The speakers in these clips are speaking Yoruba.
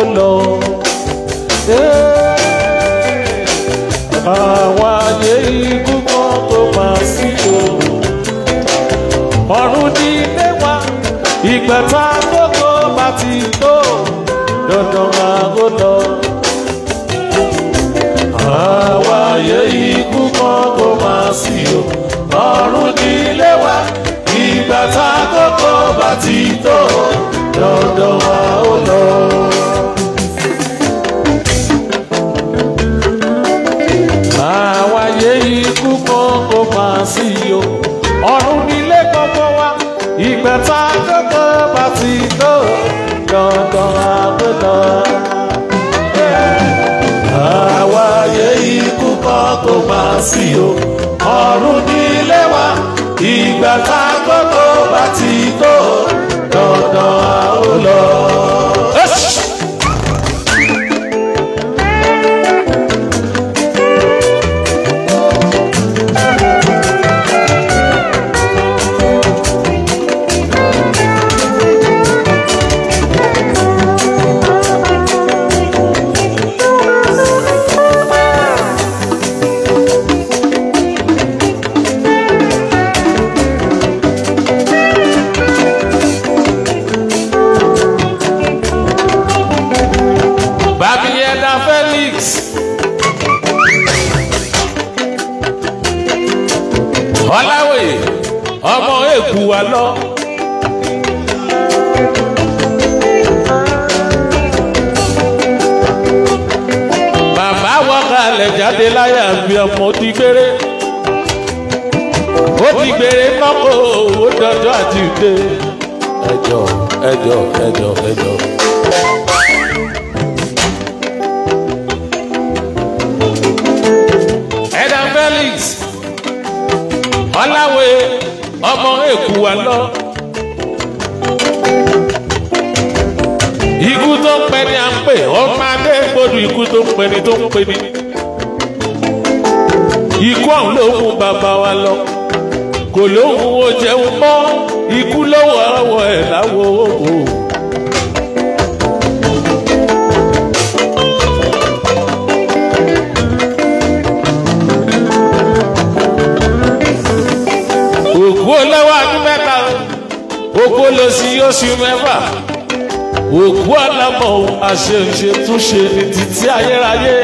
lọ. àwọn ayé ikú kan tó máa sí o. ọ̀run ní ilé wa ìgbẹ̀ta gbogbo bá ti tó dandan máa ó lọ. àwọn ayé ikú kan tó máa sí o. ọ̀run ní ilé wa ìgbẹ̀ta gbogbo bá ti tó dandan máa ó lọ. àwáyé ikú kan kò máa sí o ọ̀run nílé gbogbo wa ìgbẹ́ta gbogbo bá ti tó dandan àgbẹ̀lọ. àwáyé ikú kan kò máa sí o ọ̀run nílé wa ìgbẹ́ta gbogbo bá ti tó dandan àgbẹ̀lọ. Babieda Felix. Ọláwèé ọmọ èkú wa lọ. Bàbá wọ́kàlẹ̀ jáde láyà bí ọmọ ti gbére. Ó ti gbére nọ́kọ̀ owó dọ́jọ́ àti ìdè. Ẹjọ́ ẹjọ́ ẹjọ́ ẹjọ́. ẹ̀dá felix ọ̀làwé ọmọ èkú wa lọ. ikú tó ń pẹ́ ni à ń pè ọmọ adé gbọdọ̀ ikú tó ń pẹ́ ni tó ń pè ní. ikú ọ̀hún ló mú bàbá wa lọ kò lóhùn ó jẹun mọ́ ikú lọ́wọ́ ọwọ́ ẹ̀ láwo òwò. òkú olówó ọdún mẹ́ta òkú olóṣì oṣù mẹ́fà òkú ọlọ́mọ àṣeṣe túnṣe ní títí ayérayé.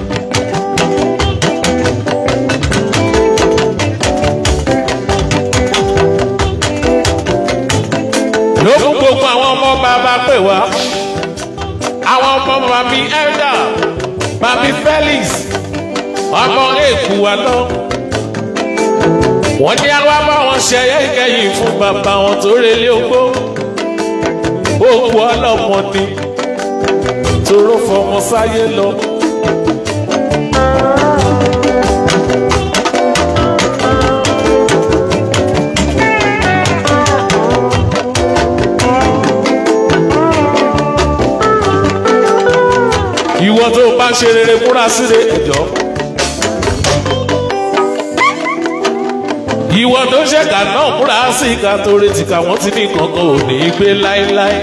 ló mú gbogbo àwọn ọmọ bàbá pè wá àwọn ọmọ màmí elda màmí felix ọmọ èkú wa náà wọ́n ní àwa bá wọn ṣẹyẹ ìkẹyìn fún bàbá wọn tó relé ogbó òkú ọlọ́mọ ni toró fọmọ sáyé lọ. ìwọ tó bá ṣe rere múra síre ẹjọ́. ìwọ tó ṣẹ̀ka náà múra sí ìka tó retí ká wọ́n ti ní kankan ò ní í gbé láéláé.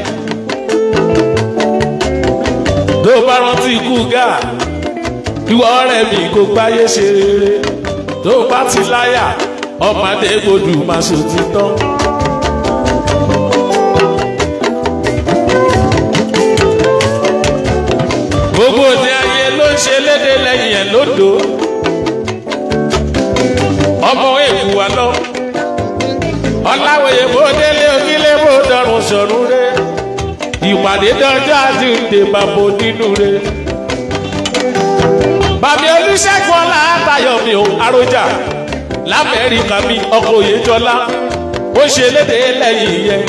tó bá rántí ikú gà ìwọ ọ̀rẹ́ mi kò gbáyé ṣe rere tó bá ti láyà ọmọdé gbòdù máa ṣòtítọ́. gbogbo òde ayé ló ń ṣe léde lẹ́yìn ẹ̀ lódò ọmọ èkú wa lọ ọláwòye bó délé onílé bó dọrùn sọrùn rẹ ìpàdé dọjọ́ àjíǹde bàbá nínú rẹ bàbá olùṣègùn ọlá àtàyọ mi ò àròjà lamẹ́ríkà mi ọkọ̀ òyejọ́lá ó ṣe léde lẹ́yìn yẹn.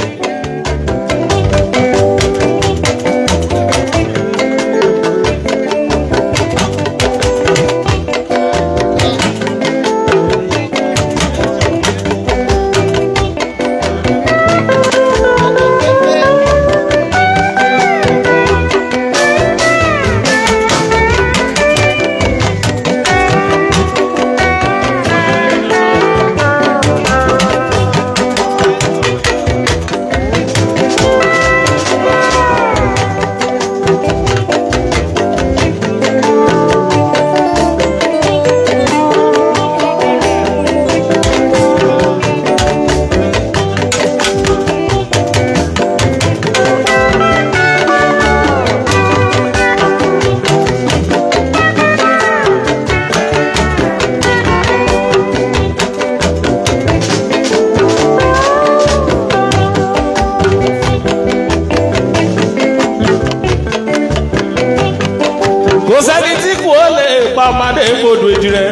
kò sẹ́ni tí kò lè pa ọmọdé gbòdò èdè rẹ̀.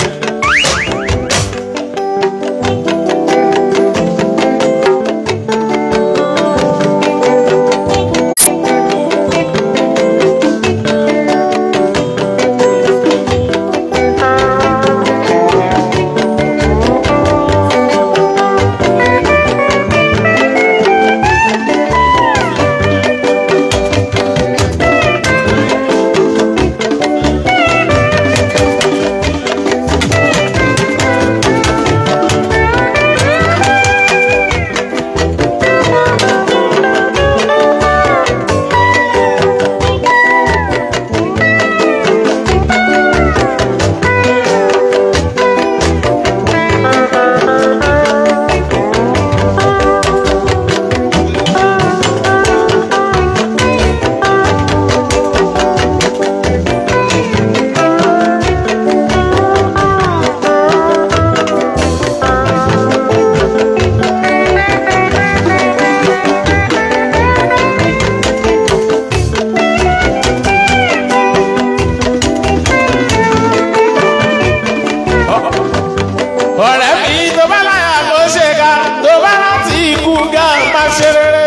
ọ̀rẹ́ mi tó bá láyà kó ṣe ká tó bá rántí ikú gá má ṣe rere.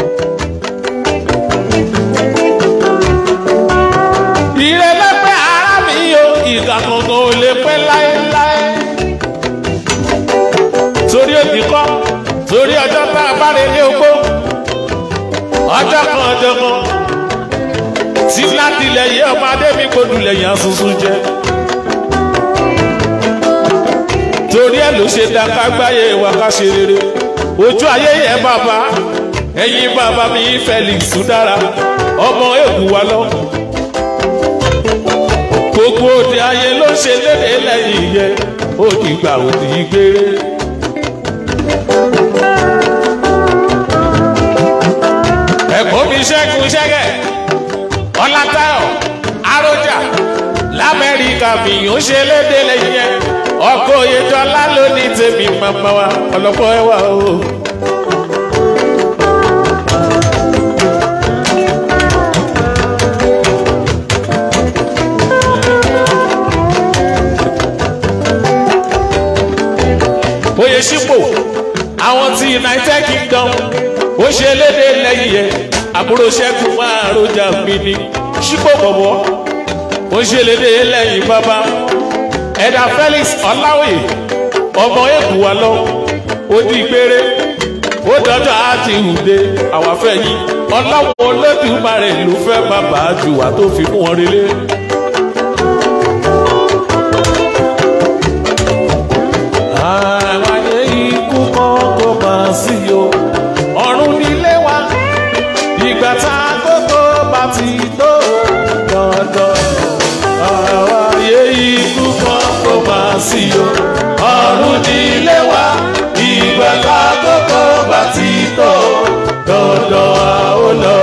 ìrẹ̀lẹ̀ pé ara mi o ìgbà kankan ò lè pẹ́ láéláé. torí òbí kọ́ torí ọjọ́ tá a bá relé ogbó ọjọ́ kan ọjọ́ kan tí láti ilẹ̀ yẹ ọmọ adé mi kò dùn lẹ́yìn asusun jẹ torí ẹ ló ṣe da kágbáyé wa ká ṣe rere ojú ayé yẹ bàbá ẹyin bàbá mi Felix dára ọmọ èkú wa lọ gbogbo òde ayé ló ṣe léde lẹ́yìn yẹ ó ti gbà ó ti gbére. ẹ̀kọ́ mi ṣẹ́gun ṣẹ́gẹ̀ ọlátayọ̀ arójà lamẹ́ríkà mi ò ṣe léde lẹ́yìn yẹ ọkọ oyèjọlá ló ní tèmi màmá wa ọlọpọ ẹwà o. oyè sípò àwọn ti united kingdom ó ṣe léde lẹ́yìn yẹn àbúrò ṣẹ́gun máa rojà mi ní sípò bọ̀bọ̀ ó ṣe léde lẹ́yìn bàbá ẹ̀dà felix ọláwìyí ọmọ èkó wa lọ ó di gbére ó dọjọ́ àti ìhùdé àwọn afẹ́yìn ọlọ́wọ́ olódùmarè ló fẹ́ bàbá jù wá tó fi mú wọn relé. àwọn ayé ikú kan kò máa sí o ọ̀run nílé wa ìgbà tá a gbogbo bá ti tó dandan àwọn ayé ikú kan kò máa sí o ọ̀run nílé wa ìgbà tá a gbogbo bá ti tó dandan a ó lọ.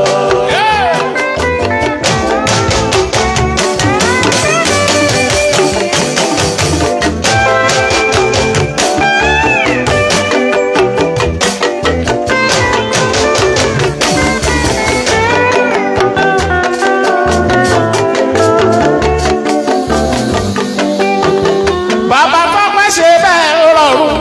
bàbá tọ́pẹ́ ṣe bẹ́ẹ̀ ó rọrùn.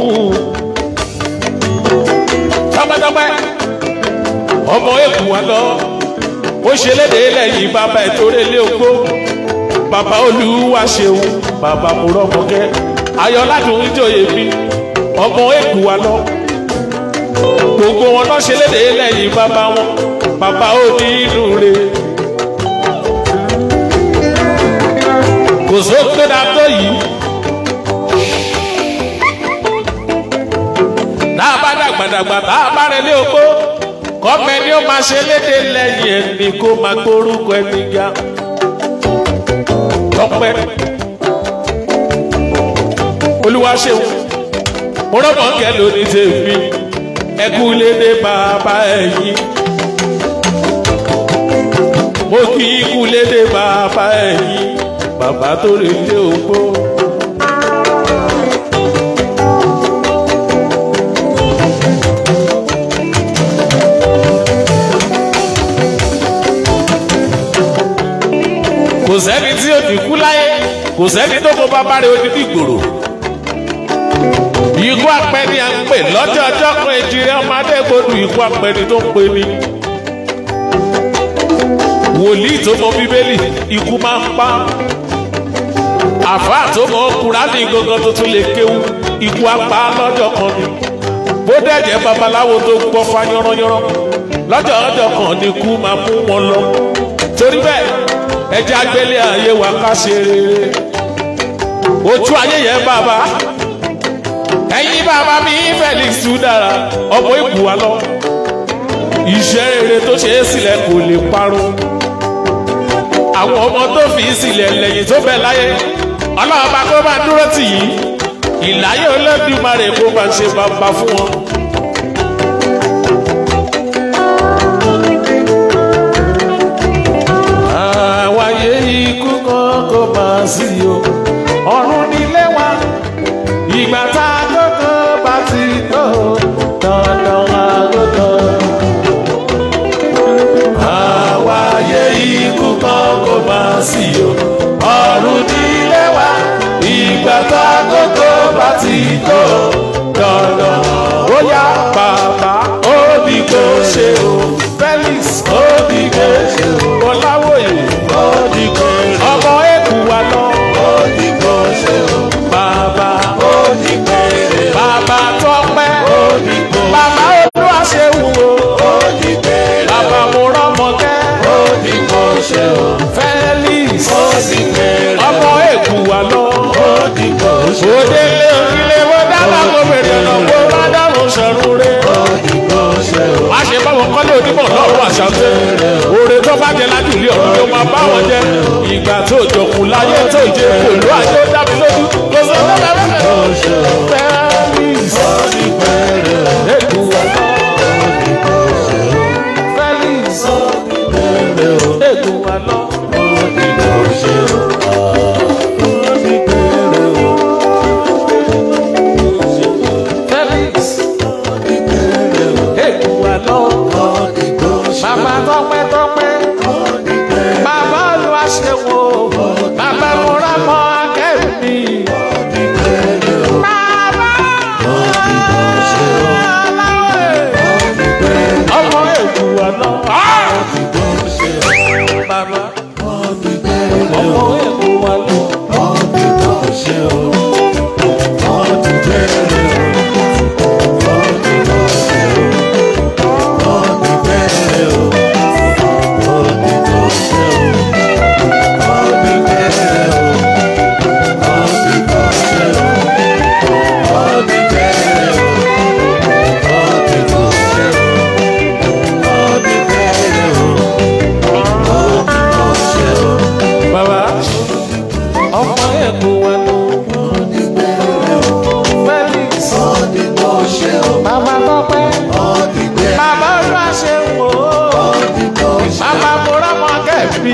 tọ́pẹ́tọ́pẹ́ ọmọ èkó wa lọ ó ṣe léde lẹ́yìn bàbá ìtòrè lé ogbó bàbá olúwa ṣeun bàbá mùrọ̀mọ́kẹ́ ayọ̀ládùn ìjòyè mi ọmọ èkó wa lọ gbogbo wọn lọ ṣe léde lẹ́yìn bàbá wọn bàbá ó ní inú re. kò sóko dàtọ̀ yìí. tá a bá dàgbàdàgbà tá a bá rẹ ní ogbó kọ́mẹ ni ó máa ṣe léde lẹ́yìn ẹni kó máa gbórúkọ ẹni ga tọpẹ́ olúwa ṣeun mo rọ́mọ̀ kẹ́ lóní tèmi ẹkú lédè bàbá ẹ̀yìn mo kí ikú lédè bàbá ẹ̀yìn bàbá tó lè dé ogbó. kò kò sẹ́ni tí ó ti kú láyé kò sẹ́ni tó kó bàbá rẹ̀ odidi gbòòrò. ikú apẹni à ń pè lọ́jọ́ ọjọ́ kan èjìrẹ́ ọmọdé gbòdù ikú apẹni tó ń pè ní. wòlíì tó mọ bíbélì ikú máa ń pa àfáà tó mọ kúránì gangan tó tún lè kéwú ikú apá lọ́jọ́ kan ni bó dẹ̀jẹ̀ babaláwo tó gbọ́ fa yánranyánran lọ́jọ́ ọjọ́ kan ni ikú máa mú wọn lọ torí bẹ́ẹ̀ ẹjẹ́ agbélé ayé wa ká ṣe rere ojú ayé yẹn bàbá ẹ̀yin bàbá mi Felix dára ọmọ ìbù wa lọ iṣẹ́ rere tó ṣe é sílẹ̀ kò lè parun àwọn ọmọ tó fi sílẹ̀ lẹ́yìn tó bẹ̀ láyé ọlọ́run bá kó bá dúró tì yí ìláyé Olódùmarè kó bá ṣe bàbá fún wọn. àwáyé ikú kan kò máa sí o ọ̀run nílé wa ìgbà tá a gbọ́dọ̀ bá ti tó dandan àgọ́dọ̀. àwáyé ikú kan kò máa sí o ọ̀run nílé wa ìgbà tá a gbọ́dọ̀ bá ti tó dandan. ó yá bàbá ó ní kó ṣe o Felix ó ní kó ṣe o Ọláwòye ó ní kó ṣe o ọmọ èkú wa lọ ó ní kó ṣe o bàbá ó ní kó ṣe o bàbá tọpẹ́ ó ní kó ṣe o bàbá olúwaṣẹ́wù o ó ní kó ṣe o bàbá mo rọ́mọkẹ́ ó ní kó ṣe o Felix ó ní kó ṣe o ọmọ èkú wa lọ ó ní kó ṣe o òdèlé òkìlẹ̀ wọ́n dáná kó bèrè ọ̀nà kó má dáhùn sọ̀rọ̀ rẹ̀ ó ní kó ṣe o má ṣe báwọn kọ́lé onímọ̀ lọ́rùn àṣàtẹ́ oore tó bá jẹ lájú ilé ọ̀run ló máa bá wọn jẹ ìgbà tó jọkùn láyé tó jẹ pẹ̀lú ayé ó dábì lójú kò sọ fún bẹ́ẹ̀ Felix èkú ọ̀nà Felix èkú ọ̀nà. Felix èkú ọ̀nà. Bàbá tọpẹ́ tọpẹ́. Bàbá olúwa ṣe wo. Bàbá mo rà mọ́ akẹ́rù mi. Bàbá aláwẹ̀. Ọmọ èkú ọ̀nà. Bàbá ọmọ èkú ọ̀nà. Bàbá ọmọ èkó wa ló. Felix bàbá tọpẹ́. Bàbá olúwa ṣe wò ó. Bàbá mo rámọ kẹ́ẹ̀bí.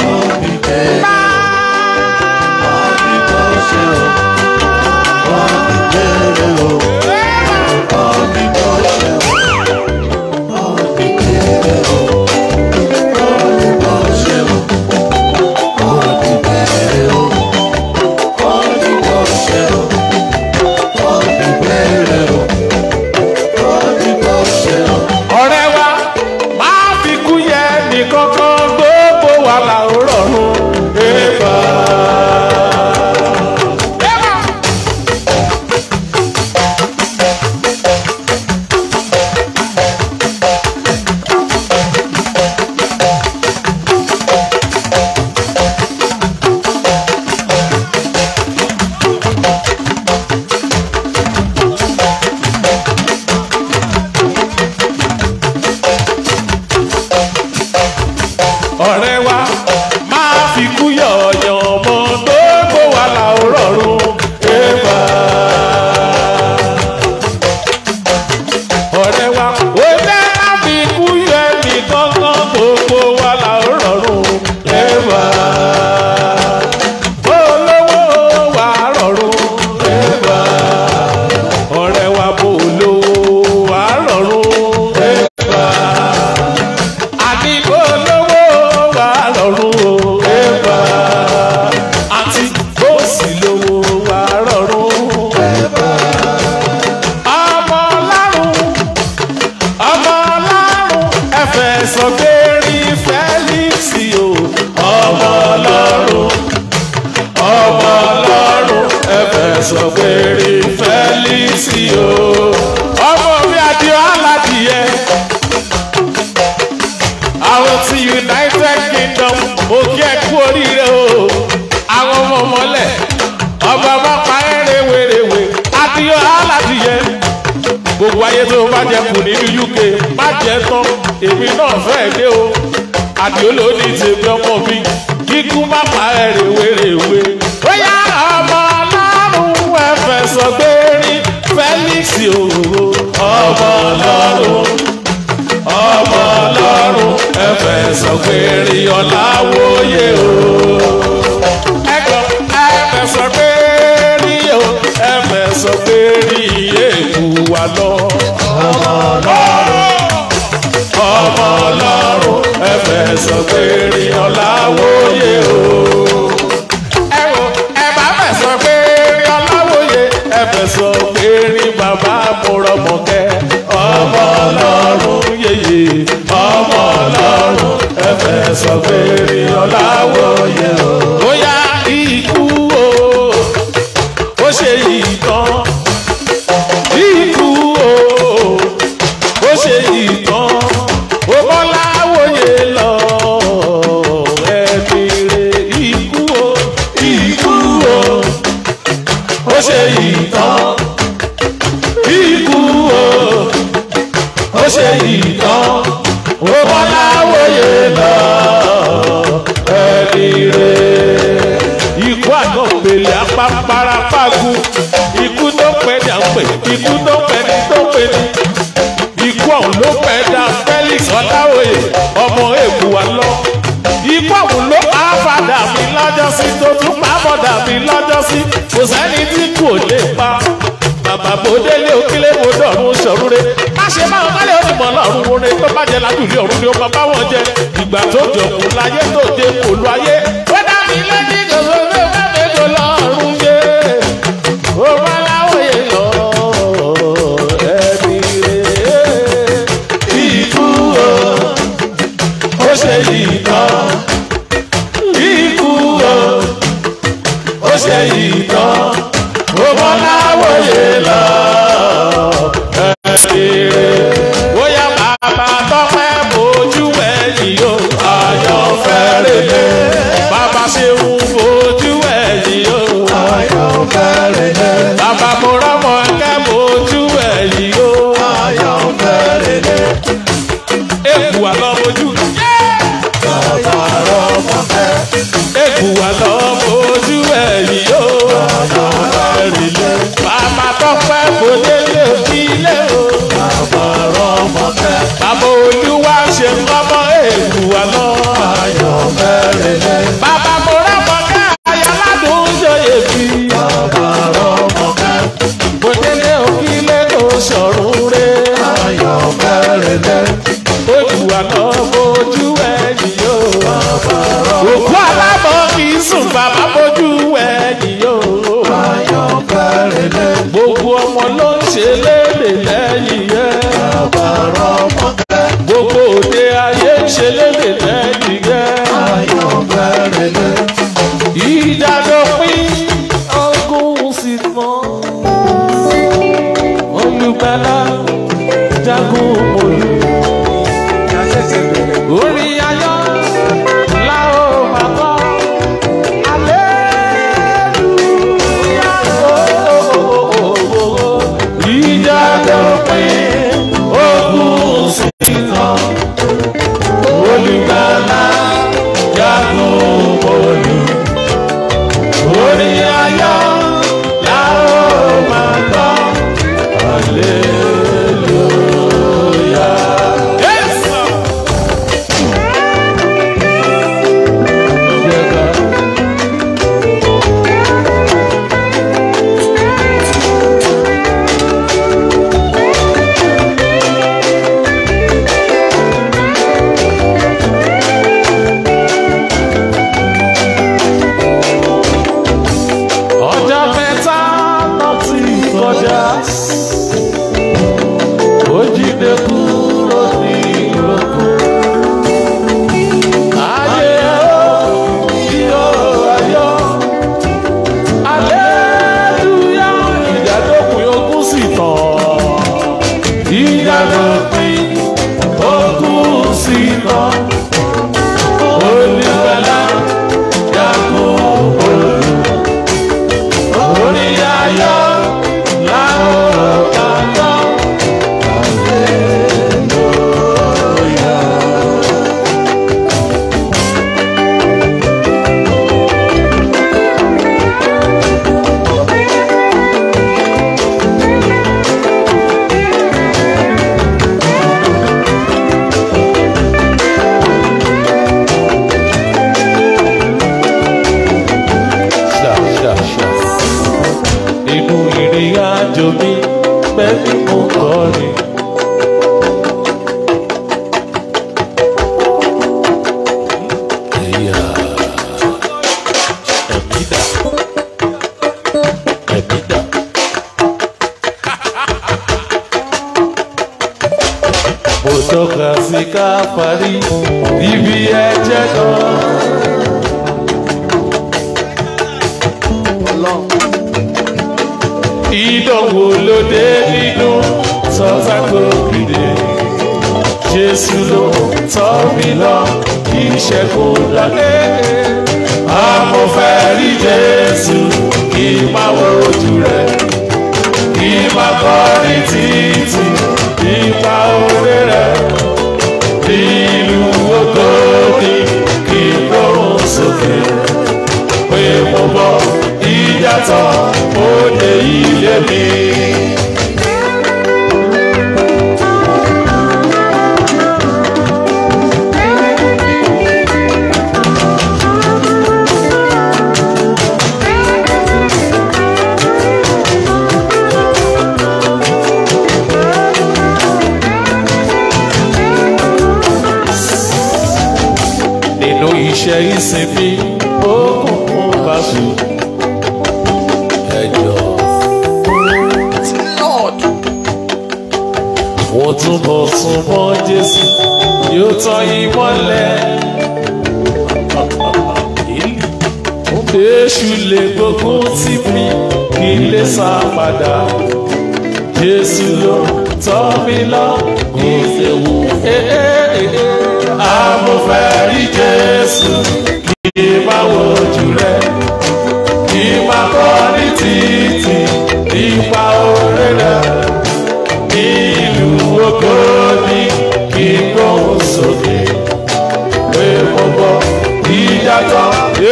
ọ̀rẹ́ wa máa fi kú yẹ nìkankan gbogbo wa là ó rọrùn. sọ pé rí fẹ́lísì o. ọmọ mi àdìo aládìyẹ. àwọn ti united kingdom mo kí ẹ kú oríire o. àwọn ọmọ mọ́lẹ̀ ọba bá pa ẹ́ rèwerèwe àdìo aládìyẹ. gbogbo ayé tó bá jẹ kù nínú uk má jẹ tán èmi náà fẹ́ dé o. àdìo ló ní tèmi ọmọ mi kíkú má pa ẹ́ rèwerèwe. ó yá ọmọ ọlọ́run ẹ̀fẹ̀ sọ pé rí felix òwò ọmọ ọlọ́run ọmọ ọlọ́run ẹ̀fẹ̀ sọ pé rí ọ̀làwòye o. ẹ̀gbọ́n ẹ̀fẹ̀ sọ pé rí o ẹ̀fẹ̀ sọ pé rí èkú wa lọ. ọmọ ọlọ́run ọmọ ọlọ́run ẹ̀fẹ̀ sọ pé rí ọ̀làwòye o ẹ wo ẹ bá fẹ́ sọ pé rí ọláwòye ẹ fẹ́ sọ pé rí bàbá mọ̀rọ̀mọ̀kẹ́ ọmọ ọlọ́run yeye ọmọ ọlọ́run ẹ fẹ́ sọ pé rí ọláwòye o. bóyá ikú o ó ṣe ìtàn ikú o ó ṣe ìtàn ó bọ́láwòye lọ ẹni rè ikú o ikú o ó ṣe ìtàn ikú o ó ṣe ìtàn ó bọ́láwòye lọ ẹni rè ikú àná pèlè apápárápágù ikú tó pẹ́ ní à ń pè ikú tó pẹ́ ní tó pẹ́ ní ikú ọ̀hún ló pẹ́ dá felix ọláwòye ọmọ èkó wa lọ ikú ọ̀hún ló pa fàdà mi lọ́jọ́sí tó tún pa bọ̀dà mi lọ́jọ́sí kò sẹ́ni tí kò lè pa bàbá bòdélé òkèlè mo dọ̀rùn sọ̀rúnre má ṣe máa ń kálẹ̀ onímọ̀ lọ́rùn orin tó bá jẹ lájúlé ọ̀run ni ó máa bá wọn jẹ ìgbà tó jọkùn láyé tó dé kò lu ayé ó dá mi lẹ́ni gbogbo mẹ́fẹ́ kò lọ́rùn yé ó má láwòye lọ ẹni rè ikú o ó ṣe ìtàn ikú o ó ṣe ìtàn ó mọ láwòye lọ ẹni rè bóyá bàbá tọpẹ bójú ẹyìn o ayọ̀ fẹ́rẹ̀lẹ̀ bàbá ṣeun bójú ẹyìn o ayọ̀ fẹ́rẹ̀lẹ̀ bàbá mo rọ́mọ ẹ̀kẹ́ bójú ẹyìn o ayọ̀ fẹ́rẹ̀lẹ̀ èkù wà lọ bójú. bàbá rọ́mọ èkù wà lọ bójú ẹyìn o ayọ̀ fẹ́rẹ̀lẹ̀ bàbá tọpẹ bódélé òkìlẹ o bàbá rọ́mọ bàbá olúwa ṣe ń kọ́mọ èkù wà lọ ayọ̀ fẹ́rẹ̀lẹ̀ bàbá mo rọ́mọ ká ayáládùn ṣòye bí bàbá rọ́mọ bòdélé òkìlẹ kò sọ̀rùn rẹ̀ ayọ̀ fẹ́rẹ̀lẹ̀ èkù wà lọ bójú ẹ̀yìn yóò òkú alábọ̀ kì í sùn bàbá bójú ẹ̀yìn yóò ayọ̀ fẹ́rẹ̀lẹ̀ gbogbo ọmọ ló ń ṣe léde lẹ́yìn yẹn bàbá rọ́mọ gbogbo òde ayé ń ṣe léde lẹ́yìn yẹn ayọ̀ fẹ́rẹ̀lẹ̀ ìdádọ́pín ọgùn sì mọ́ olùgbàlà jagun mòlú orí ayọ̀ la ó máa kọ́ aleluya ooo ìjà dọ̀pin ogun sí kan olùgbàlà jagun mòlú àjò mi pẹ̀lú mo kọrin. Ẹ̀yà ẹ̀mí dà ẹ̀mí dà. Mo tọ́ka sí ká parí ibi ẹ̀jẹ̀ kan. ìdánwò lóde nínú sọ́tà kò gbìdé. Jésù ló tọ́ mi lọ kí ìṣẹ́gun lọlé. Amọ̀fẹ́ rí Jésù kí n máa wo ojú rẹ̀. Kí n máa kọrin títí nípa oore rẹ̀. Nílùú ògbóni kí n gbóhùn sókè. Pé mo bọ̀ ìjà tán ó dé ilé mi. nínú iṣẹ́ ìsinmi òkùnkùn bá sùn. ẹjọ́ Lord. wọ́n túbọ̀ sún mọ́ Jésù yóò tọ́ ìmọ́lẹ̀. Èṣù lè gbógun tì mí kí n lè sá padà. Jésù ló tọ́ mi lọ kí n lè wù. Amọ̀fẹ́ rí Jésù kí n máa wojú rẹ̀. Kí n máa kọ́ ní títì nípa oore rẹ̀ ìlú oko ní kí n gbóhùn sókè pé mo bọ ìyàtọ̀.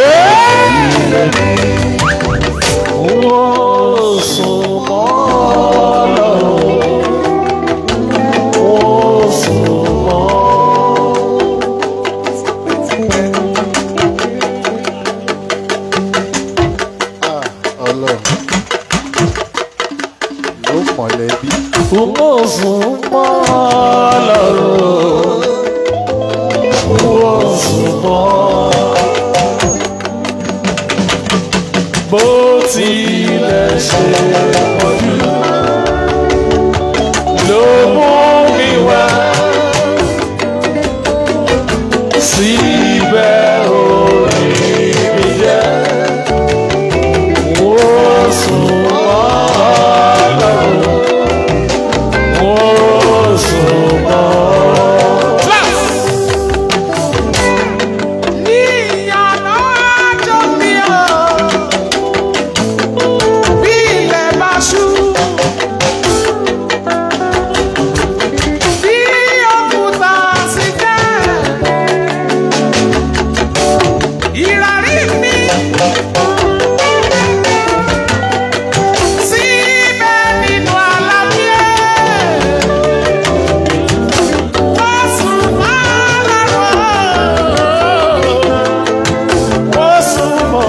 Wọ́n sùn mọ́ lọ́rùn. Wọ́n sùn mọ́. Ah, Ọlọ́run. Ló mọ̀lẹ́bí. Wọ́n sùn mọ́ lọ́rùn. Wọ́n sùn mọ́. Bó tilẹ̀ ṣe pọ̀jù ló mú mi wá. Síbẹ̀ orí mi jẹ́. Wọ́n sùn mọ́ lọ́rùn. Wọ́n sùn mọ́. Ní ìyànà àjọ mi ò, bí ilẹ̀ bá ṣú. Bí òkúta sì jẹ́, ìràrí mi. Síbẹ̀ nínú àlàyé, wọ́n sùn mọ́ lọ́rùn. Wọ́n sùn mọ́.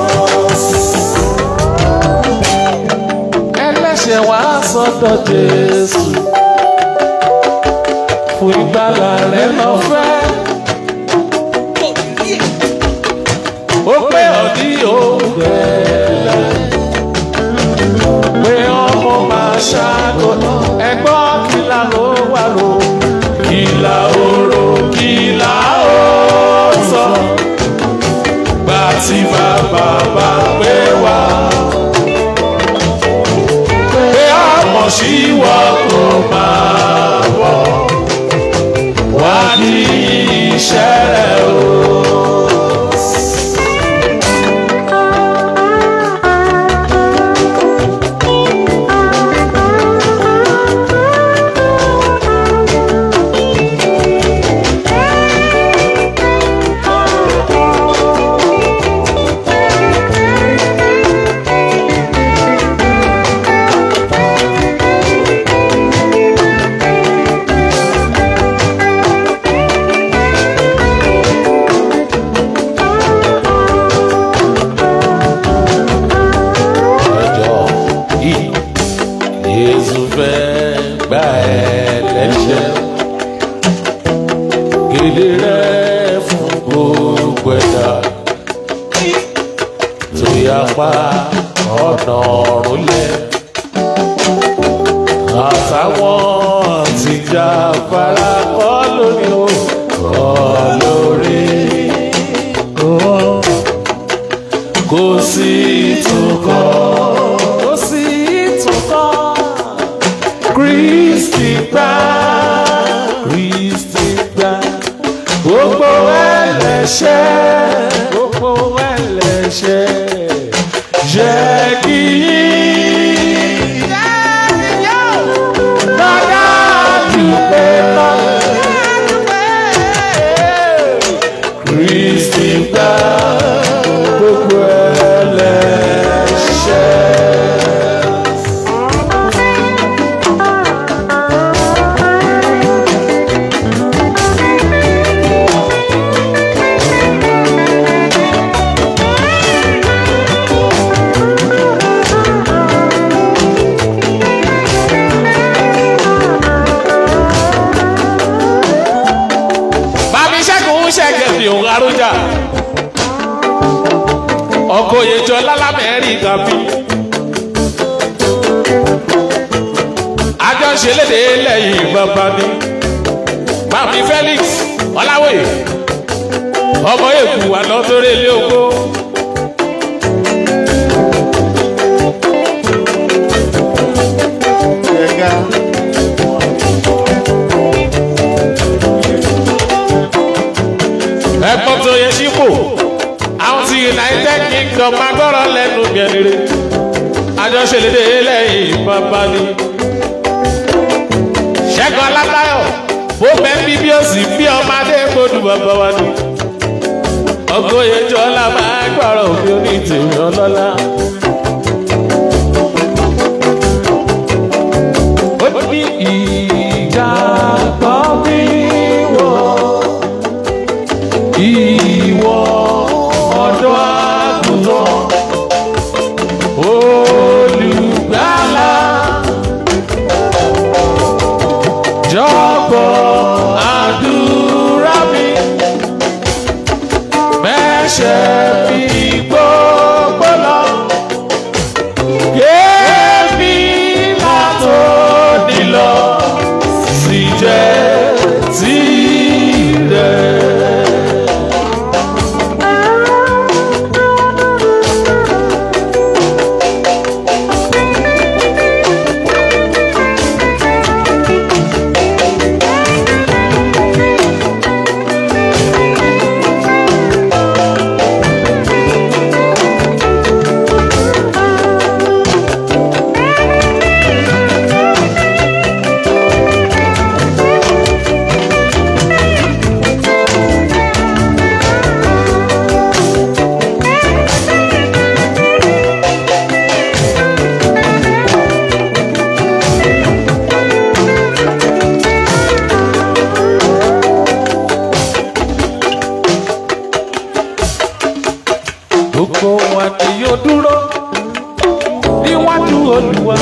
Ẹlẹ́ṣẹ̀ wá sọ́dọ̀ Jésù. Fún ìgbàlà rẹ̀ lọ́fẹ́. Ó pé ọ̀dí òǹgbẹ́lẹ̀. Pé ọmọ máa ṣáàgò. Ẹgbọ́n kìlà ló wà ló. Kìlà oró kìlà ó sọ gbà tí bàbá bá pé wá. Pé àmọ̀ sí wa kò máa bọ̀. Wá ní iṣẹ́ rẹ̀ o. apá ọ̀nà ọ̀run lẹ̀ àtàwọn tìjà fara kọ́ lórí o kọ́ lórí kò sí ìtúkọ̀ kò sí ìtúkọ̀ kristi gbà kristi gbà gbogbo ẹlẹ́ṣẹ̀ gbogbo ẹlẹ́ṣẹ̀ jẹ́ kí yín lọ́dà dùpẹ́ lọ. kristi gbà gbogbo ẹlẹ́ṣẹ̀. bàbí sẹ́gun ṣẹ̀gẹ̀ fi òun arújà ọkọ̀ òyejò lálámẹ́rìkà bí. àjọṣelédè lẹ́yìn bàbá ni bàbí felix ọláwòye ọmọ èkú àná tó rẹ̀ lé oko. Ẹ̀ga. ẹ̀gbọ́n tó yẹ sípò àwọn ti united kingdom agbọ́rọ̀ lẹ́nu gẹ̀rẹ́rẹ́ àjọṣelédè lẹ́yìn bàbá ni. ṣẹ́gun alábáyọ̀ bó bẹ́ẹ̀ bí bí ó sì bí ọmọdé gbódù bàbá wa ni. ọgọ́yẹjọ́ ọlá máa gbọ́rọ̀ òbí oní tèmi ọlọ́lá. ó ní ìgbàgbọ́ bí wọ́n ìwọ ọ̀dọ́ àgùntàn olùgbàlà jọ̀gbọ́ àdúrà mi mẹ́ṣẹ̀ mi gbogbo lọ kémi látò nílọ sì jẹ́ tirẹ̀. gbogbo wa ni yóò dúró níwájú olùwà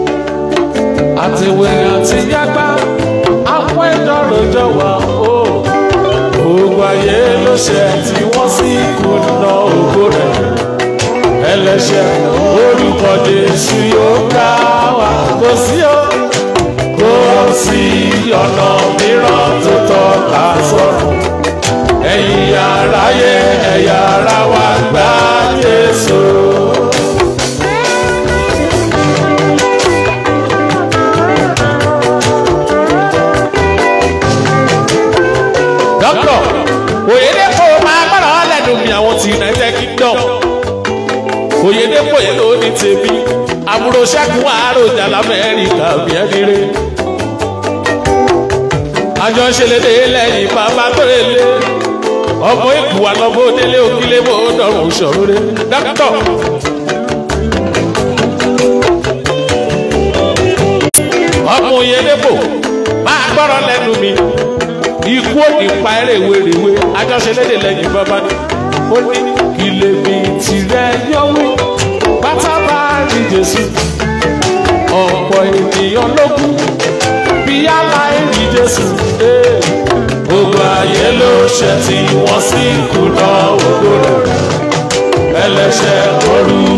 àtiwé àti yágbá àwọn ìdánrọ̀jọ́ wa o gbogbo ayé ló ṣe tí wọ́n sì kùnà ògo rẹ̀ ẹlẹ́ṣẹ̀ orúkọ Jésù yóò ká wa kò sí o kò sí ọ̀nà mìíràn tó tọ́ ká sọ̀rọ̀ ẹ̀yin aráyé ẹ̀yà ara wa gbá Jésù. dọ́kítọ̀ Oyèdèpọ̀ máa gbọ́dọ̀ lẹ́nu mi àwọn ti United Kingdom Oyèdèpọ̀ yẹn ló ní tèmi àbúrò ṣẹ́gun àròjà lamẹ́ríkà bí ẹni rè àjọṣelédè lẹ́yìn bàbá tó lè lé ọmọ èkó wa lọ bó délé òkìlé bó dọrùn ṣòro rẹ dókítà. ọmọ Oyèdèpọ̀ máa gbọ́rọ̀ lẹ́nu mi ikú òní pa eré wéréwé àjọṣelédè lẹ́yìn bàbá ni ó ní kí lèmi tirẹ̀ yọ̀wé pátá bá rí Jésù ọ̀pọ̀ ènìyàn ló kú bí aláìrí Jésù. Hey gbogbo ayé ló ṣe tí wọ́n sì kùnà ògo rẹ̀ ẹlẹ́ṣẹ̀ orú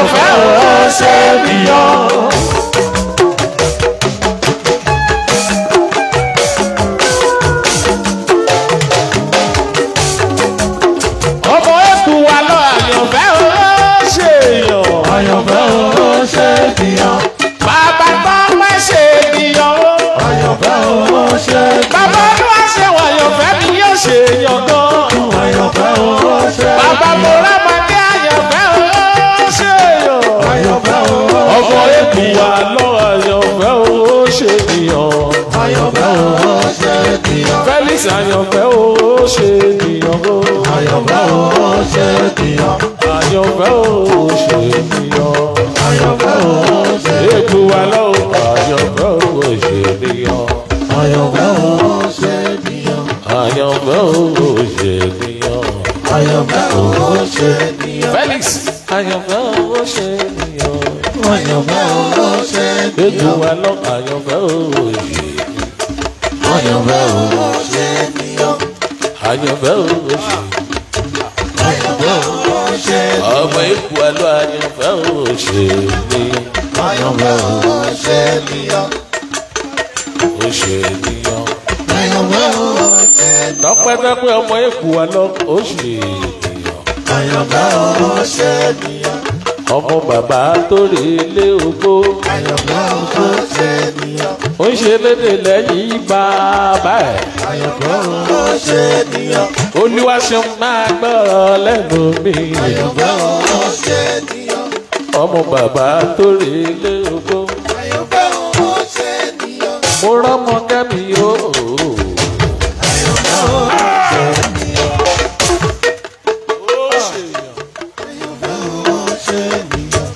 àyànfẹ́ ó ṣe nìyàn. ọmọ ẹkù wa lọ àyànfẹ́ ó ṣe èèyàn. àyànfẹ́ ó ṣe nìyàn. bàbá tó pẹ́ ṣe ènìyàn ó. àyànfẹ́ ó ṣe bàbá tó wá ṣe wọ̀ àyànfẹ́ ni yóò ṣe èèyàn gan. àyànfẹ́ ó ṣe bàbá mo rámọdé àyànfẹ́ ó ṣe èèyàn. àyànfẹ́ ó ọmọ ẹkù wa lọ àyànfẹ́ ó ṣe èèyàn. àyànfẹ́ ó ṣe nìyàn. felix àyànfẹ́ ó ṣe ènìyàn ó. àyànfẹ́ ó ṣe nìyàn. àyànfẹ́ ó ṣe ènìyàn. àyànfẹ́ ó ṣe èkó wa lọ àyànfẹ́ ó ṣe ènìyàn. àyànfẹ́ ó ṣe nìyàn. àyànfẹ́ ó ṣe ènìyàn. àyànfẹ́ ó ṣe nìyàn. felix àyànfẹ́ ó ṣe ènìyàn. àyànfẹ́ ó ṣe èkó nìyàn. wa lọ àyànfẹ́ ó ṣe ènìyàn. àyànfẹ́ ó ṣe nìyàn. àyànfẹ́ ó ṣe àyànfẹ́ ó ṣe ọmọ èkó wa lọ àyànfẹ́ ó ṣe ènìyàn. àyànfẹ́ ó ṣe nìyàn. ó ṣe ènìyàn. àyànfẹ́ ó ṣe tọpẹ́tọpẹ́ ọmọ èkó wa lọ ó ṣe ènìyàn. àyànfẹ́ ó ṣe nìyàn. ọmọ bàbá tó rí ilé ogbó àyànfẹ́ ó ṣe nìyàn. ó ń ṣe lédè lẹ́yìn bàbá ẹ̀. àyànfẹ́ ó ṣe nìyàn. olúwaṣẹ́ máa gbọ́rọ̀ lẹ́nu mi. àyànfẹ́ ó ṣe nìyàn. ọmọ bàbá tó rí ilé ogbó àyànfẹ́ ó ṣe nìyàn. mo rọ́mọ kẹ́mi o. ó ṣe nìyàn.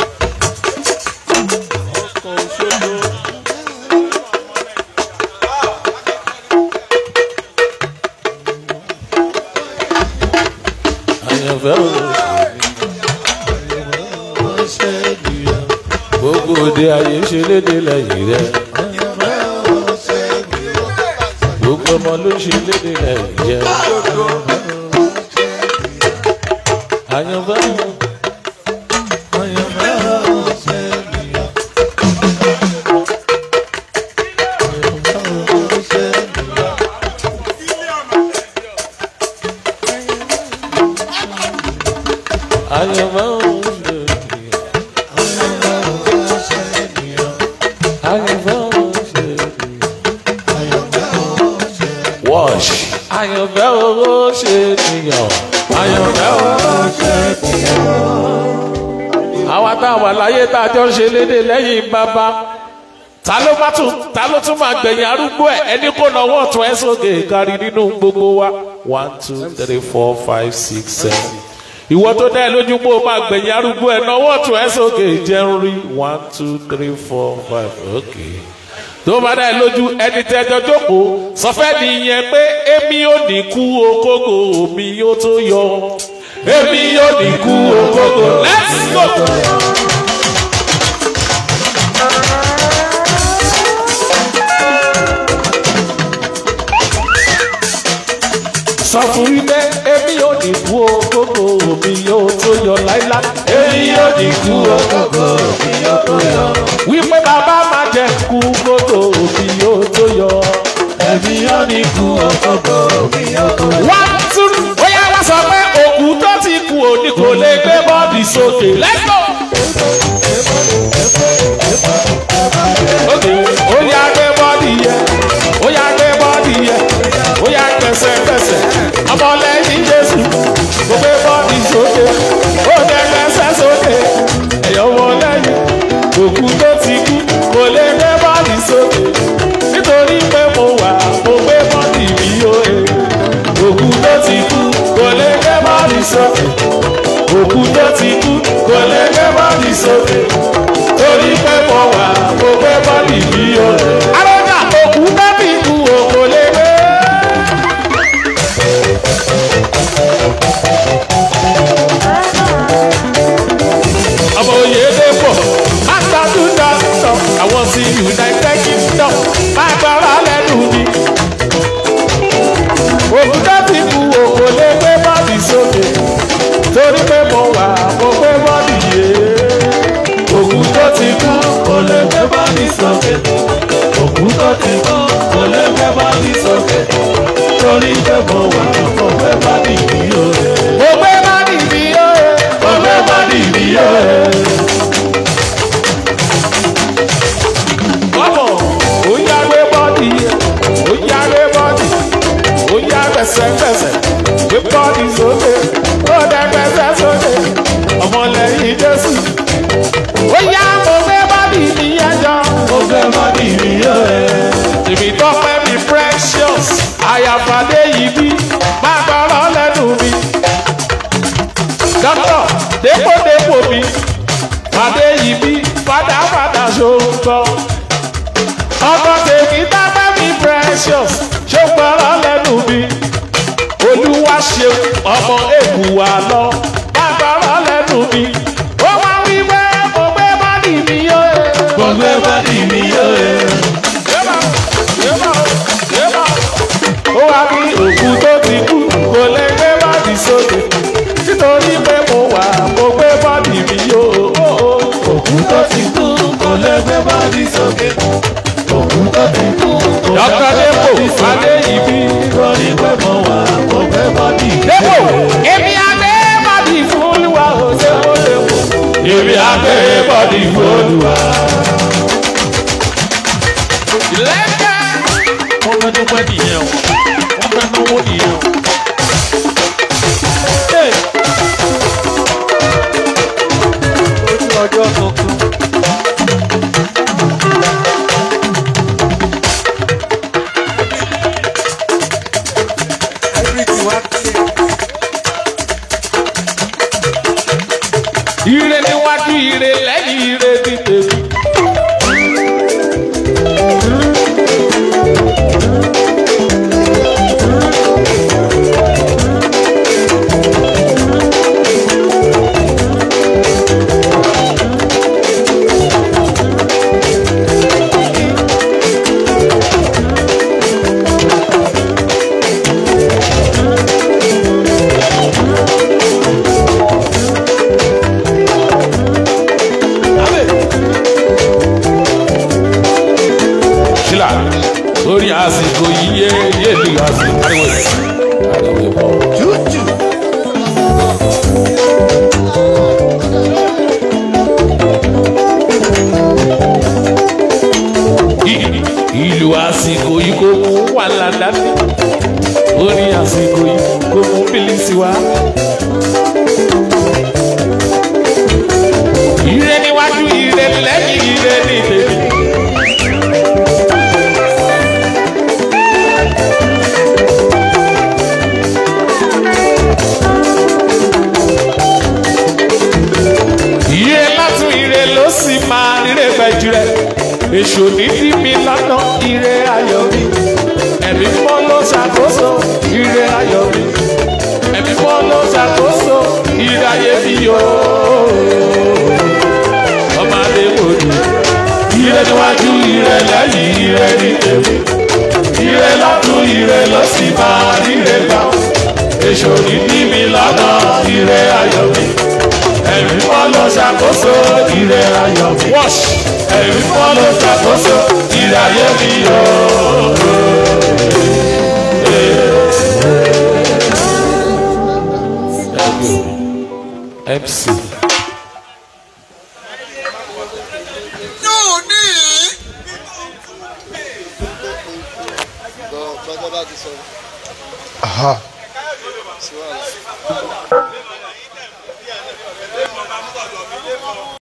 àyànfẹ́ o. ó ṣe nìyàn. gbogbo òde ayé ṣe lédè lẹ́yìn rẹ̀. àyànfẹ́ ó ṣe nìyàn. gbogbo ọmọ ló ṣe lédè lẹ́yìn rẹ̀. àyànfẹ́ o. àyànfẹ́ ó ṣe nìyàn. àyànfẹ́ ó ṣe nìyàn. àyànfẹ́ o. àyànfẹ́ ó ṣe nìyàn. àyànfẹ́ o. àyànfẹ́ ó ṣe wash. àyànfẹ́ o ṣe nìyàn. àyànfẹ́ o. ṣe nìyàn. àwa tá a wà láyé tá a jọ ń ṣe lédè lẹ́yìn bàbá ta ló má tún ta ló tún máa gbẹ̀yìn arúgbó ẹ̀ ẹni kò náwó ọ̀tún ẹ̀ sókè kárí nínú gbogbo wa one two three four five six seven ìwọ tó dá ẹ lójú pé o máa gbẹ̀yìn arúgbó ẹ̀ náwó ọ̀tún ẹ̀ sókè jẹun rí one two three four five okay tó bá dá ẹ lójú ẹni tẹjọ jókòó sọfẹ́ nìyẹn pé èmi ò ní kú okógo mi yóò tó yọ èmi ò ní kú okógo let's go. sọ fún wípé èmi ò ní kú okógo mi yóò tó yọ láíláí èmi ò ní kú okógo mi yóò tó yọ wípé bàbá máa jẹ kú kótó mi yóò tó yọ ẹ̀mí yóò ní kú ọkọ̀ mi yóò tó yọ. wá tún bóyá wá sọ pé òkú tó ti kú òní kò lè gbé bọ́ọ̀dì sókè let's go. Okay, ó yá gbé bọ́ọ̀dì yẹ ó yá gbé bọ́ọ̀dì yẹ ó yá gbẹ̀sẹ̀gbẹ̀sẹ̀ ọmọlẹ́yìn jésù kò gbé bọ́ọ̀dì sókè ó dẹ gbẹ̀sẹ̀ sókè ẹ̀yọ́ ọmọlẹ́yìn òkú tó ti kú kò lè gbé bọ́ọ̀dì sókè nítorí pé mo wà mo gbé bọ́ọ̀dì mi ó e òkú tó ti kú kò lè gbé bọ́ọ̀dì sókè òkú tó ti kú kò lè gbé bọ́ọ̀dì sókè torí pé mo wà mo gbé bọ́ọ̀dì mi ó e. Arọ́jà òkú tó ti kú o kò lè gbé. ọmọ òye dé pọ̀ àtàdúndà sókè òkú tó ti kú kò lè gbé bọ́dì sókè torí pé mo wà mo gbé bọ́dì mi o mo gbé bọ́dì mi ó. mo gbé bọ́dì mi o. Bọ́bọ̀ ó yá gbé bọ́dì ó yá gbé bọ́dì ó yá gbẹ̀sẹ̀gbẹ̀sẹ̀ gbé bọ́dì sókè ó dẹ gbẹ̀sẹ̀ sókè ọmọlẹ́yìn Jésù. Ó yá mo gbé bọ́dì mi ẹjọ́. mo gbé bọ́dì mi o. Tèmi tọ́pẹ́ mi precious àyàfàdé yìí bí má gbọ́rọ̀ lẹ́nu mi. Dọ́kítọ̀ dépòdépò mi fàdé yìí bí fàdáfàdà ṣòǹtọ́. Ọkọ tèmi tọ́pẹ́ mi precious ṣó gbọ́rọ̀ lẹ́nu mi. Olúwa ṣeun ọmọ èkú wa lọ má gbọ́rọ̀ lẹ́nu mi. Ó wá wí pé mo gbé bọ́dì mi yó. mo gbé bọ́dì mi o. Yébà, yébà, yébà. Ó wá bí òkú tó ti kú kò lè gbé bọ́dì sókè nítorí pé mo wà mo gbé bọ́dì mi yó. òkú tó ti kú kò lè gbé bọ́dì sókè òkú tó ti kú kò lè Dọ́kítà gbé Dépò bọ́dì sókè Adé ìbí. torí pé mo wà mo gbé bọ́dì mi Dépò o. èmi àgbẹ̀ bọ́dì fún Olúwa ò ṣe mo lè wò. èmi á gbé bọ́dì fòlùwà. Lẹ́kẹ̀. wọ́n fẹ́ dúpẹ́ nìyẹn o wọ́n fẹ́ náwó nìyẹn o. Hey! ojú ọjọ́ tuntun. Ire níwájú ire lẹ́yìn ire ti tèmi. Ṣílà lórí àsìkò yìí yé yé lu àsìkò ariwo yìí. Ariwo yìí pọ̀. Ì- Ìlú àsìkò yìí kò mú wàhálà dání. Orin àsìkò yìí kò mú bílísì wá. Ire níwájú ire lẹ́yìn ire ní tèmi. Ire látún ire ló sì máa ríre gbẹ̀jú rẹ̀. Èṣù ní dí mi lọ́nà ire ayọ̀ mi. Ẹ̀mí mọ́ ló ṣàkóso ire ayọ̀ mi. Ẹ̀mí mọ́ ló ṣàkóso ire ayé mi yóò. Ọmọ adé wò ni. ire níwájú ire lẹ́yìn ire ní tèmi ire lọ́tún ire ló sì máa ríre gbà èso ní bí mi lọ́nà ire ayọ̀ mi ẹ̀mí mọ́ ló ṣàkóso ire ayọ̀ mi Wash. ẹ̀mí mọ́ ló ṣàkóso ire ayé mi yóò. MC. yóò ní í. Bọ́dọ̀ bá ti sọ. Sí wàhálà.